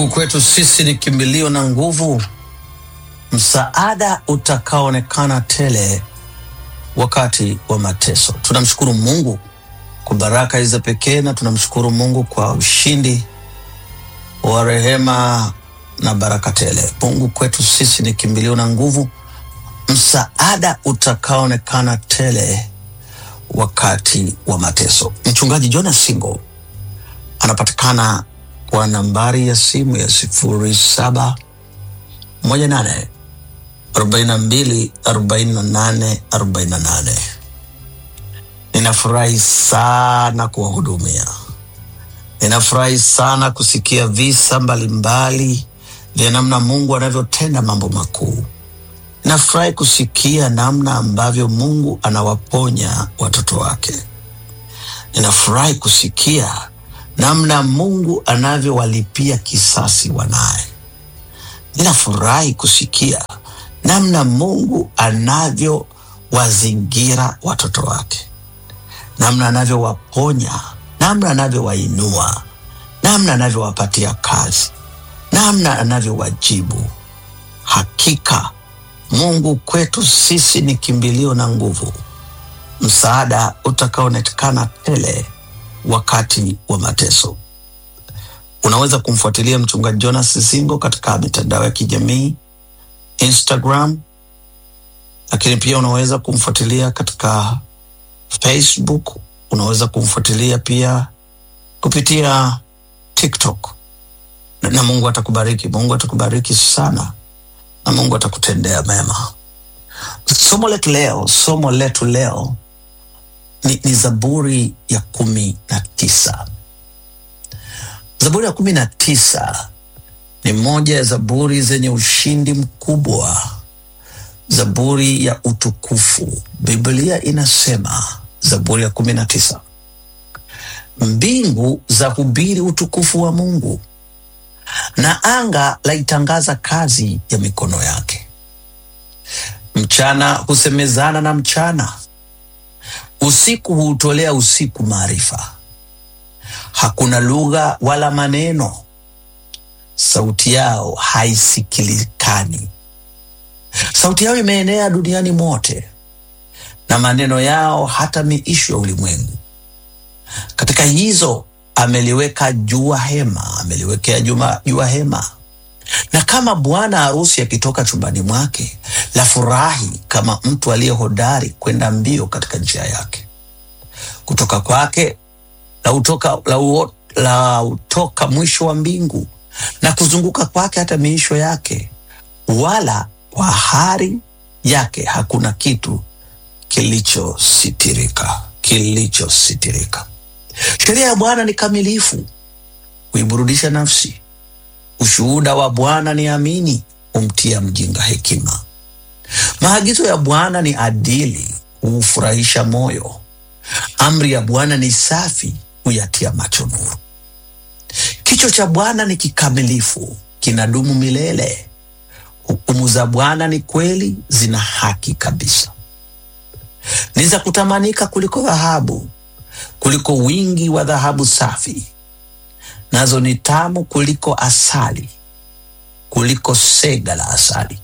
Mungu kwetu sisi ni kimbilio na nguvu, msaada utakaoonekana tele wakati wa mateso. Tunamshukuru Mungu kwa baraka hizi za pekee na tunamshukuru Mungu kwa ushindi wa rehema na baraka tele. Mungu kwetu sisi ni kimbilio na nguvu, msaada utakaoonekana tele wakati wa mateso. Mchungaji Jonas Singo anapatikana kwa nambari ya simu ya sifuri saba moja nane arobaini na mbili arobaini na nane arobaini na nane. Ninafurahi sana kuwahudumia. Ninafurahi sana kusikia visa mbalimbali vya namna Mungu anavyotenda mambo makuu. Ninafurahi kusikia namna ambavyo Mungu anawaponya watoto wake. Ninafurahi kusikia namna Mungu anavyowalipia kisasi wanaye. Ninafurahi kusikia namna Mungu anavyowazingira watoto wake, namna anavyowaponya, namna anavyowainua, namna anavyowapatia kazi, namna anavyowajibu. Hakika Mungu kwetu sisi ni kimbilio na nguvu, msaada utakaoonekana tele wakati wa mateso. Unaweza kumfuatilia mchungaji Jonas Singo katika mitandao ya kijamii Instagram, lakini pia unaweza kumfuatilia katika Facebook. Unaweza kumfuatilia pia kupitia TikTok na, na Mungu atakubariki. Mungu atakubariki sana na Mungu atakutendea mema. Somo letu leo, somo letu leo ni, ni Zaburi ya kumi na tisa. Zaburi ya kumi na tisa ni moja ya zaburi zenye ushindi mkubwa, zaburi ya utukufu. Biblia inasema Zaburi ya kumi na tisa, mbingu za hubiri utukufu wa Mungu na anga laitangaza kazi ya mikono yake. Mchana husemezana na mchana, usiku huutolea usiku maarifa. Hakuna lugha wala maneno, sauti yao haisikilikani. Sauti yao imeenea duniani mote, na maneno yao hata miisho ya ulimwengu. Katika hizo ameliweka jua hema, ameliwekea juma jua hema, na kama bwana harusi akitoka chumbani mwake, la furahi kama mtu aliye hodari kwenda mbio katika njia yake. Kutoka kwake la utoka, la, uo, la utoka mwisho wa mbingu na kuzunguka kwake hata miisho yake, wala kwa hari yake hakuna kitu kilichositirika kilichositirika. Sheria ya Bwana ni kamilifu, huiburudisha nafsi. Ushuhuda wa Bwana ni amini, humtia mjinga hekima. Maagizo ya Bwana ni adili, huufurahisha moyo. Amri ya Bwana ni safi, huyatia macho nuru. Kicho cha Bwana ni kikamilifu, kinadumu milele. Hukumu za Bwana ni kweli, zina haki kabisa. Ni za kutamanika kuliko dhahabu, kuliko wingi wa dhahabu safi. Nazo ni tamu kuliko asali, kuliko sega la asali.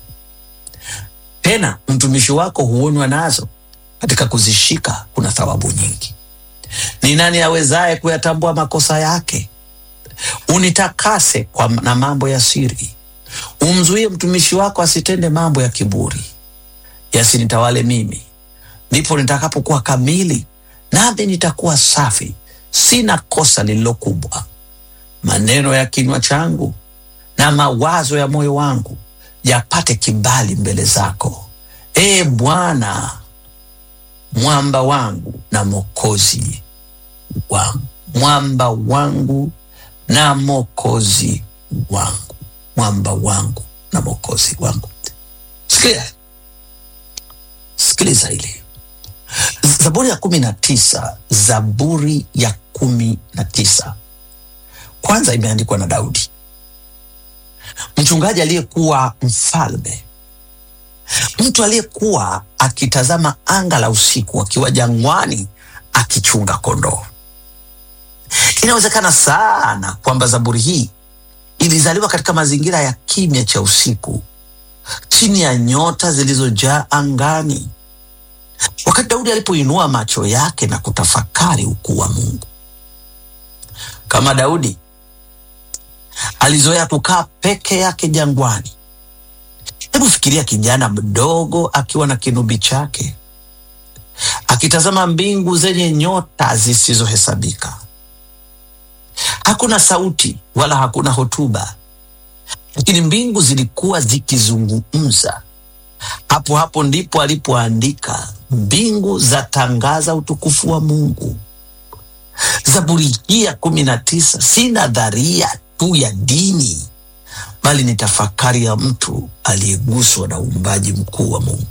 Tena mtumishi wako huonywa nazo, katika kuzishika kuna thawabu nyingi. Ni nani awezaye kuyatambua makosa yake? Unitakase kwa na mambo ya siri, umzuie mtumishi wako asitende mambo ya kiburi. Yasinitawale mimi, ndipo nitakapokuwa kamili, nami nitakuwa safi, sina kosa lililo kubwa. Maneno ya kinywa changu na mawazo ya moyo wangu yapate kibali mbele zako, ee Bwana, mwamba wangu na mokozi wangu, mwamba wangu na mokozi wangu, mwamba wangu na mokozi wangu. Sikia, sikiliza hili, Zaburi ya kumi na tisa. Zaburi ya kumi na tisa kwanza imeandikwa na Daudi, mchungaji aliyekuwa mfalme, mtu aliyekuwa akitazama anga la usiku akiwa jangwani akichunga kondoo. Inawezekana sana kwamba zaburi hii ilizaliwa katika mazingira ya kimya cha usiku, chini ya nyota zilizojaa angani. Wakati Daudi alipoinua macho yake na kutafakari ukuu wa Mungu, kama Daudi alizoea kukaa peke yake jangwani. Hebu fikiria kijana mdogo akiwa na kinubi chake akitazama mbingu zenye nyota zisizohesabika. Hakuna sauti wala hakuna hotuba, lakini mbingu zilikuwa zikizungumza. Hapo hapo ndipo alipoandika, mbingu zatangaza utukufu wa Mungu. Zaburi hii ya kumi na tisa si nadharia tu ya dini, bali ni tafakari ya mtu aliyeguswa na uumbaji mkuu wa Mungu.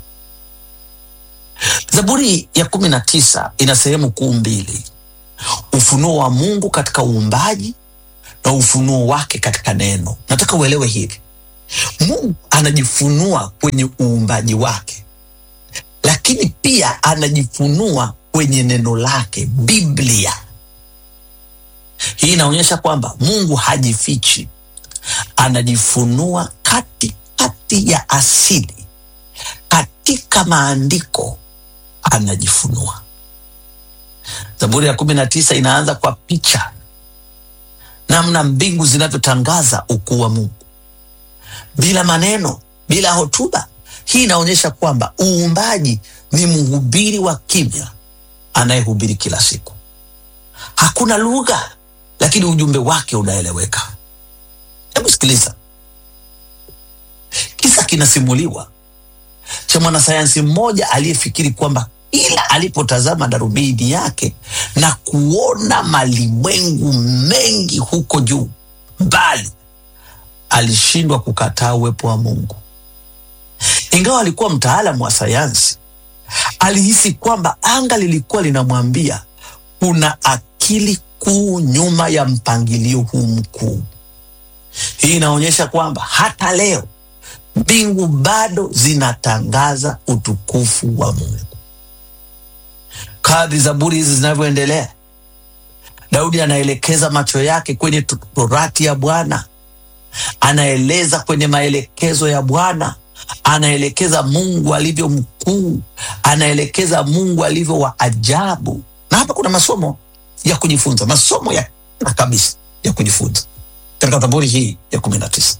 Zaburi ya kumi na tisa ina sehemu kuu mbili: ufunuo wa Mungu katika uumbaji na ufunuo wake katika neno. Nataka uelewe hivi, Mungu anajifunua kwenye uumbaji wake, lakini pia anajifunua kwenye neno lake, Biblia. Hii inaonyesha kwamba Mungu hajifichi, anajifunua katikati ya asili, katika maandiko anajifunua. Zaburi ya kumi na tisa inaanza kwa picha, namna mbingu zinavyotangaza ukuu wa Mungu bila maneno, bila hotuba. Hii inaonyesha kwamba uumbaji ni mhubiri wa kimya anayehubiri kila siku. Hakuna lugha, lakini ujumbe wake unaeleweka. Hebu sikiliza, kisa kinasimuliwa cha mwanasayansi mmoja aliyefikiri kwamba kila alipotazama darubini yake na kuona malimwengu mengi huko juu mbali, alishindwa kukataa uwepo wa Mungu. Ingawa alikuwa mtaalamu wa sayansi, alihisi kwamba anga lilikuwa linamwambia kuna akili kuu nyuma ya mpangilio huu mkuu. Hii inaonyesha kwamba hata leo mbingu bado zinatangaza utukufu wa Mungu. Kadri zaburi hizi zinavyoendelea, Daudi anaelekeza macho yake kwenye torati ya Bwana, anaeleza kwenye maelekezo ya Bwana, anaelekeza Mungu alivyo mkuu, anaelekeza Mungu alivyo wa ajabu. Na hapa kuna masomo ya kujifunza, masomo ya na kabisa ya kujifunza katika Zaburi hii ya kumi na tisa.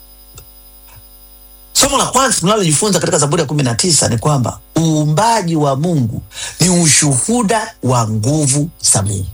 Somo la kwanza tunalojifunza katika Zaburi ya kumi na tisa ni kwamba uumbaji wa Mungu ni ushuhuda wa nguvu za Mungu.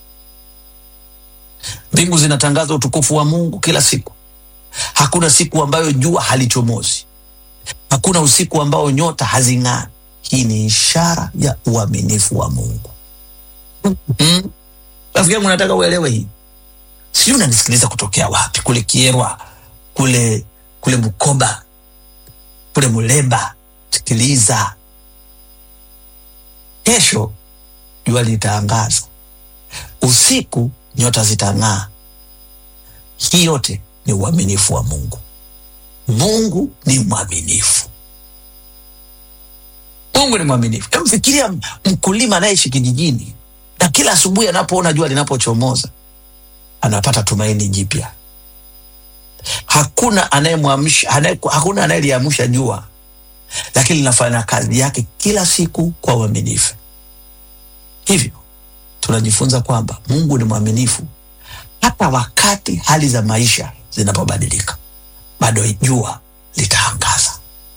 Mbingu zinatangaza utukufu wa Mungu kila siku. Hakuna siku ambayo jua halichomozi, hakuna usiku ambao nyota hazing'ani. Hii ni ishara ya uaminifu wa Mungu. Mm. Rafiki yangu, nataka uelewe hii. Sijui unanisikiliza kutokea wapi, kule Kierwa, kule kule Bukoba, kule Muleba. Sikiliza, kesho jua litaangaza, usiku nyota zitang'aa. Hii yote ni uaminifu wa Mungu. Mungu ni mwaminifu. Mungu ni mwaminifu. Hebu fikiria mkulima anayeishi kijijini na kila asubuhi anapoona jua linapochomoza anapata tumaini jipya. Hakuna anayemwamsha, hakuna anayeliamsha jua, lakini linafanya kazi yake kila siku kwa uaminifu. Hivyo tunajifunza kwamba Mungu ni mwaminifu hata wakati hali za maisha zinapobadilika, bado jua litaangaza.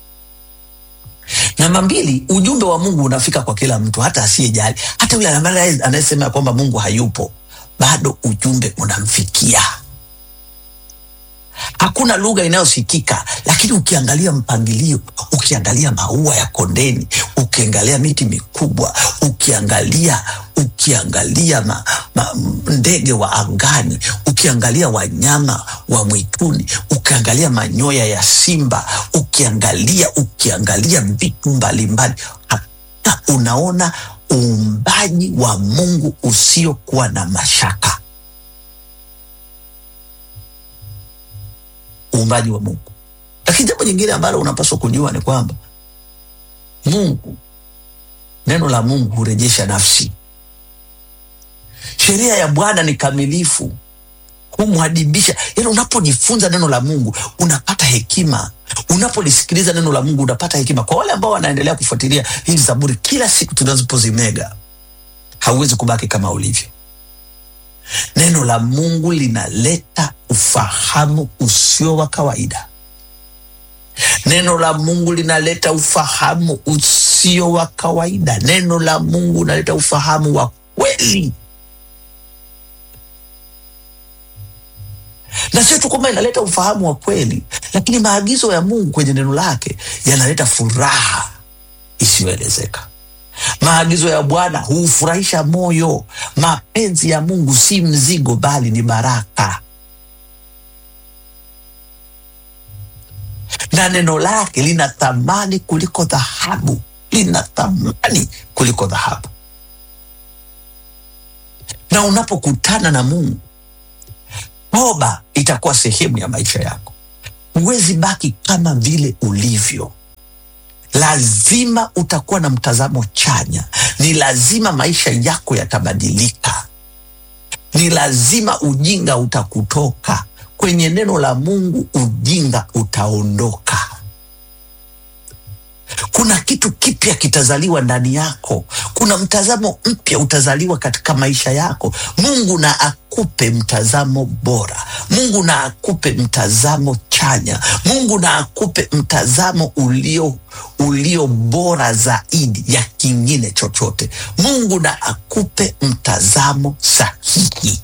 Namba mbili, ujumbe wa Mungu unafika kwa kila mtu, hata asiyejali, hata yule anayesema kwamba Mungu hayupo, bado ujumbe unamfikia. Hakuna lugha inayosikika, lakini ukiangalia mpangilio, ukiangalia maua ya kondeni, ukiangalia miti mikubwa, ukiangalia ukiangalia ma, ma, ndege wa angani, ukiangalia wanyama wa mwituni, ukiangalia manyoya ya simba, ukiangalia ukiangalia vitu mbalimbali, hata unaona uumbaji wa Mungu usiokuwa na mashaka. Uumbaji wa Mungu. Lakini jambo jingine ambalo unapaswa kujua ni kwamba Mungu, neno la Mungu hurejesha nafsi. Sheria ya Bwana ni kamilifu, kumwadibisha. Yani unapojifunza neno la Mungu unapata hekima, unapolisikiliza neno la Mungu unapata hekima. Kwa wale ambao wanaendelea kufuatilia hizi Zaburi kila siku tunazopozimega, hauwezi kubaki kama ulivyo. Neno la Mungu linaleta ufahamu usio wa kawaida. Neno la Mungu linaleta ufahamu usio wa kawaida. Neno la Mungu linaleta ufahamu wa kweli, na sio tu kwamba inaleta ufahamu wa kweli, lakini maagizo ya Mungu kwenye neno lake yanaleta furaha isiyoelezeka. Maagizo ya Bwana huufurahisha moyo. Mapenzi ya Mungu si mzigo, bali ni baraka, na neno lake lina thamani kuliko dhahabu, lina thamani kuliko dhahabu. Na unapokutana na Mungu, toba itakuwa sehemu ya maisha yako. Huwezi baki kama vile ulivyo lazima utakuwa na mtazamo chanya. Ni lazima maisha yako yatabadilika. Ni lazima ujinga utakutoka kwenye neno la Mungu, ujinga utaondoka. Kuna kitu kipya kitazaliwa ndani yako. Kuna mtazamo mpya utazaliwa katika maisha yako. Mungu na akupe mtazamo bora. Mungu na akupe mtazamo chanya. Mungu na akupe mtazamo ulio ulio bora zaidi ya kingine chochote. Mungu na akupe mtazamo sahihi.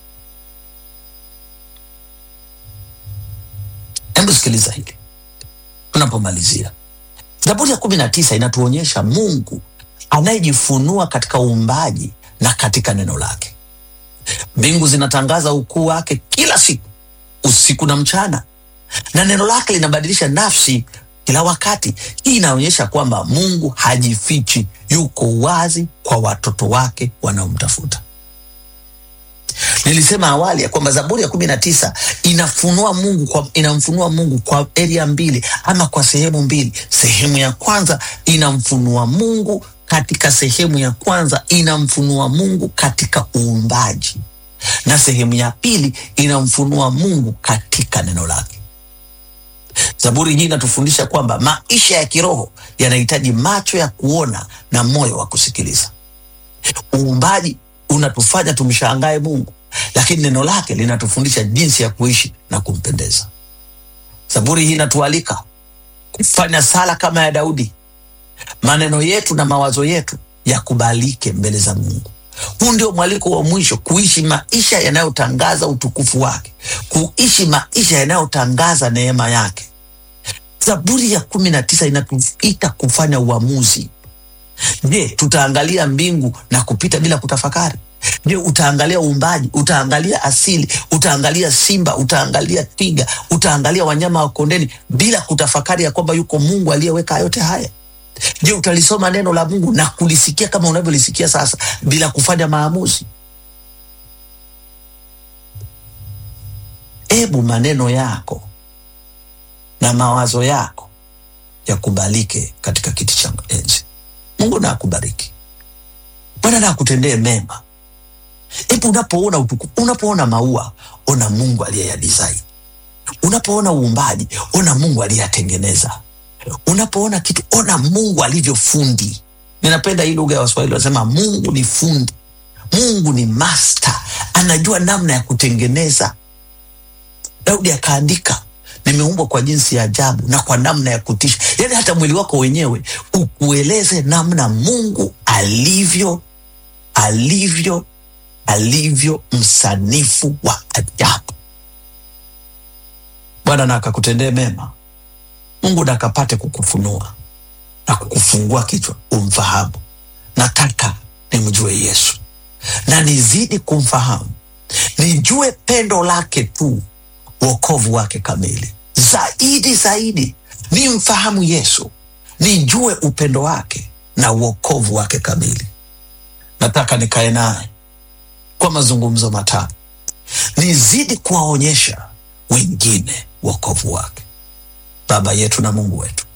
Hebu sikiliza hili tunapomalizia. Zaburi ya kumi na tisa inatuonyesha Mungu anayejifunua katika uumbaji na katika neno lake. Mbingu zinatangaza ukuu wake kila siku, usiku na mchana, na neno lake linabadilisha nafsi kila wakati. Hii inaonyesha kwamba Mungu hajifichi, yuko wazi kwa watoto wake wanaomtafuta. Nilisema awali ya kwamba Zaburi ya kumi na tisa inafunua Mungu kwa, inamfunua Mungu kwa eria mbili ama kwa sehemu mbili. Sehemu ya kwanza inamfunua Mungu katika sehemu ya kwanza inamfunua Mungu katika uumbaji, na sehemu ya pili inamfunua Mungu katika neno lake. Zaburi hii inatufundisha kwamba maisha ya kiroho yanahitaji macho ya kuona na moyo wa kusikiliza. Uumbaji unatufanya tumshangae Mungu, lakini neno lake linatufundisha jinsi ya kuishi na kumpendeza. Zaburi hii inatualika kufanya sala kama ya Daudi, maneno yetu na mawazo yetu yakubalike mbele za Mungu. Huu ndio mwaliko wa mwisho, kuishi maisha yanayotangaza utukufu wake, kuishi maisha yanayotangaza neema yake. Zaburi ya kumi na tisa inatuita kufanya uamuzi. Je, tutaangalia mbingu na kupita bila kutafakari? Je, utaangalia uumbaji, utaangalia asili, utaangalia simba, utaangalia twiga, utaangalia wanyama wa kondeni bila kutafakari ya kwamba yuko Mungu aliyeweka yote haya? Je, utalisoma neno la Mungu na kulisikia kama unavyolisikia sasa bila kufanya maamuzi? Ebu maneno yako na mawazo yako yakubalike katika kiti cha enzi. Mungu na akubariki. Bwana na akutendee mema. Hebu unapoona utukufu, unapoona maua, ona Mungu aliyeyadesign. Unapoona uumbaji, ona Mungu aliyeyatengeneza. Unapoona kitu, ona Mungu alivyofundi. Ninapenda hii lugha ya Waswahili, wanasema Mungu ni fundi, Mungu ni master, anajua namna ya kutengeneza. Daudi akaandika nimeumbwa kwa jinsi ya ajabu na kwa namna ya kutisha. Yaani hata mwili wako wenyewe ukueleze namna Mungu alivyo alivyo alivyo msanifu wa ajabu. Bwana na akakutendee mema. Mungu na akapate kukufunua na kukufungua kichwa umfahamu. Nataka nimjue Yesu na nizidi kumfahamu, nijue pendo lake tu, wokovu wake kamili zaidi zaidi, nimfahamu Yesu, nijue upendo wake na uokovu wake kamili. Nataka nikae naye kwa mazungumzo matano, nizidi kuwaonyesha wengine wokovu wake. Baba yetu na Mungu wetu,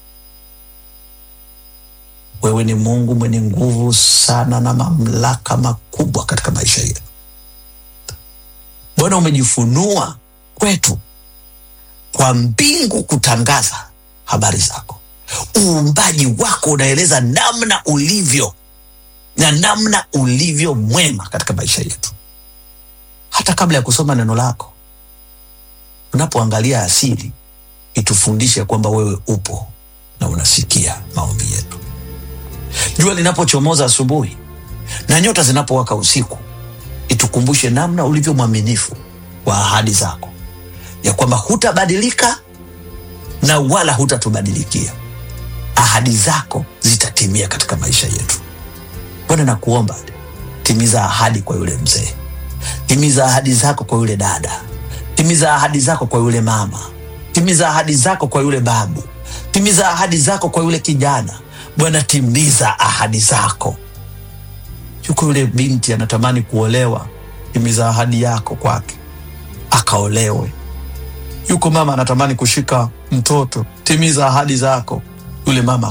wewe ni Mungu mwenye nguvu sana na mamlaka makubwa katika maisha yetu. Bwana, umejifunua kwetu kwa mbingu kutangaza habari zako. Uumbaji wako unaeleza namna ulivyo na namna ulivyo mwema katika maisha yetu. Hata kabla ya kusoma neno lako, unapoangalia asili, itufundishe kwamba wewe upo na unasikia maombi yetu. Jua linapochomoza asubuhi na nyota zinapowaka usiku, itukumbushe namna ulivyo mwaminifu wa ahadi zako, ya kwamba hutabadilika na wala hutatubadilikia. Ahadi zako zitatimia katika maisha yetu. Bwana, nakuomba timiza ahadi kwa yule mzee, timiza ahadi zako kwa yule dada, timiza ahadi zako kwa yule mama, timiza ahadi zako kwa yule babu, timiza ahadi zako kwa yule kijana. Bwana, timiza ahadi zako. Yuko yule binti anatamani kuolewa, timiza ahadi yako kwake akaolewe. Yuko mama anatamani kushika mtoto, timiza ahadi zako, yule mama